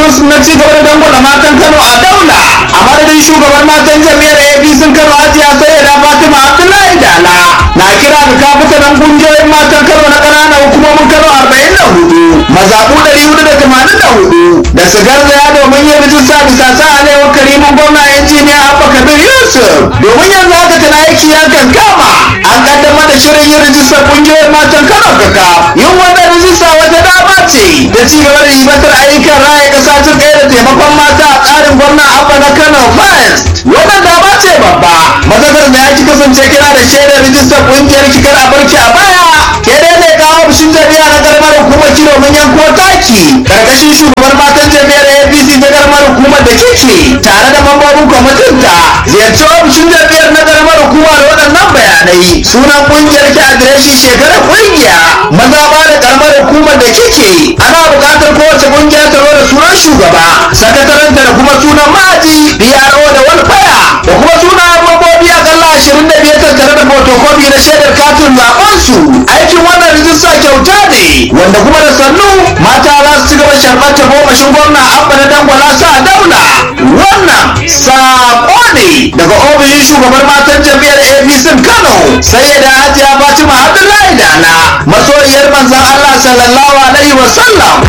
su na ci gaba da dangwala matan Kano a daula a madadin shugaban matan jami'ar APC Kano Hajiya Sayyida Fatima Abdullahi Dala na kira ga kafitanan kungiyoyin matan Kano na ƙananan hukumomin Kano 44 mazaɓu 484 da su garzaya domin yin rijista bisa sa alewar karimin gwamna injiniya Abba Kabir Yusuf domin yanzu haka tana aiki ya kankama an kaddamar da shirin yin rijistar kungiyoyin matan Kano kaka yin wannan rijista wata dama ce da ci gaba da ribatar ayyukan raya ƙasa ta ɗaya da taimakon mata a tsarin gwamna Abba na Kano First wannan dama ce babba mazakar da ya ki kasance kira da shaidar rijistar kungiyar kikar a barki a baya ke dai ne kawo bishin jami'a na karamar hukumar ki domin yanko taki karkashin shugaban matan jami'ar apc ta karamar hukumar da kike tare da mambobin kwamitin ta ziyarci ofishin jami'ar na karamar hukuma da waɗannan bayanai sunan kungiyar ki adireshi shekarar kungiya maza ba da karamar hukumar da kike ana buƙatar kowace kungiya ta zo da sunan shugaba sakataranta da kuma sunan ma'aji PRO da walfaya da kuma sunayen mambobi akalla ashirin da biyar tattare da fotokofi na shaidar katin zaɓensu aikin wannan rijista kyauta ne wanda kuma da sannu mata za su ci gaba sharɓar ta gomashin gwamna abba na dangwala sa daula wannan saƙo ne daga ofishin shugaban matan jam'iyyar apc kano sai da hajiya fatima abdullahi dala masoyiyar manzon allah sallallahu alaihi wasallam